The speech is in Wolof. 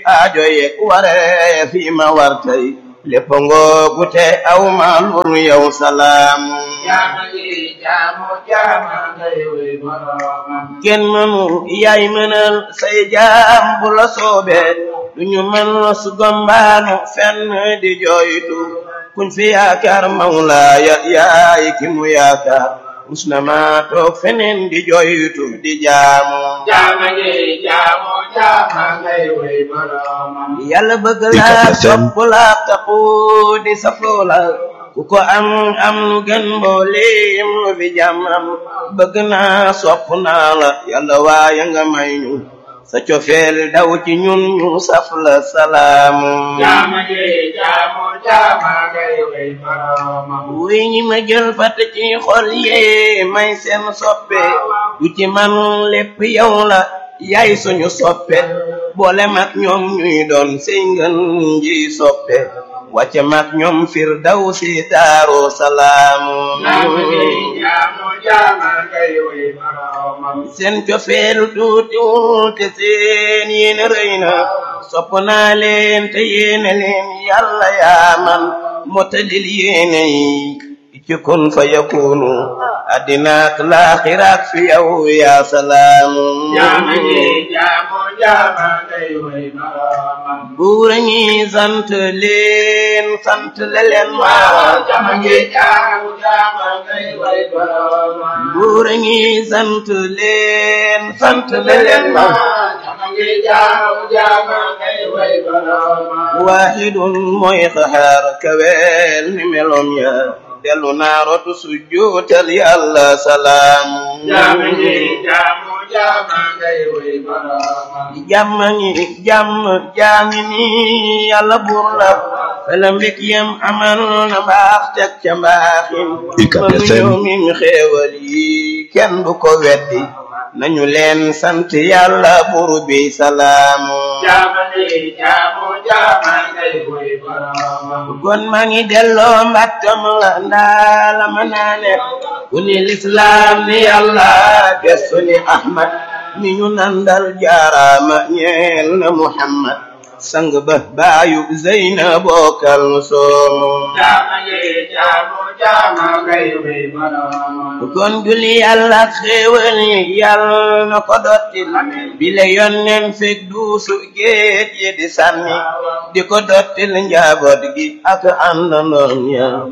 aajo yeeg waree fi ma war tey lépp ngoogu te aw ma lur yow salaam jaama yi jaamu jaama ngay wey boroomam kenn mënu yaay mënal say jaam bu la soobee duñu mën su gombaanu fenn di jooytu kuñ fi yaakaar mawlaaya yaay ki mu yaakaar mus na ma toog feneen di jooytu di jaamu jaama yi jaamu jaama ngay wey boroomam yàlla bëgg laa sopp laa taxu di safoo la ku ko am am lu gën mbooleem lu fi jàmmam bëgg naa sopp naa la yàlla waaye nga may ñu sa cofeel daw ci ñun ñu saf la salaamu jaama yi jaamu jaama ngay wey boroomam wuy ñi ma jël fat ci xol yee may seen soppe du ci man lépp yow la yaay suñu soppe boole mag ñoom ñuy doon sey ngën ji soppe wàcce mag ñoom fir daw si daaru salaamu jaama yi jaamu jaama ngay wey boroomam seen cofeelu tuutiwul te seen yéene rëy na sopp naa leen te yéene leen yàlla yaa man motalil yéene yi ci kun fa yakunu addinaak laaxiraak fi yow yaa salaamu jaama yi jaamu jaama ngay wey boroomam buur ñi sant leen sant le leen ma jaama yi jaamu jaama ngay wey boroomam buur ñi sant leen sant le leen ma jaama yi jaamu jaama ngay wey boroomam waahidun mooy xaxaar kaweel ni melom ya dellu naa rotu sujjuutal yàlla salaamu jaama yi jaamu jaama ngay wey boroomam jàmm ñi jàmm jaami ni yàlla buur la fela mbég yam amal na mbaax teg ca mbaaxin UCAB mënu FM. ñëw min xéewal yi kenn du ko weddi nañu leen sant yàlla buur bi salaamu jaama yi jaamu jaama ngay wey boroomam gon maa ngi delloo mbàttam la ndaa la ma naane ku ni lislaam ni yàlla gestu ni ahmad mi ñu nandal jaaraama ñeel na muhammad sang ba baayu zeyna bokkal soomu jaama yi jaamu jaama ngay wey boroomam kon julli yàlla xéewal yi yàlla na ko dottil bile yonnen fekk duusu géej yi di sànni di ko dottil njaboot gi ak àndandoom ya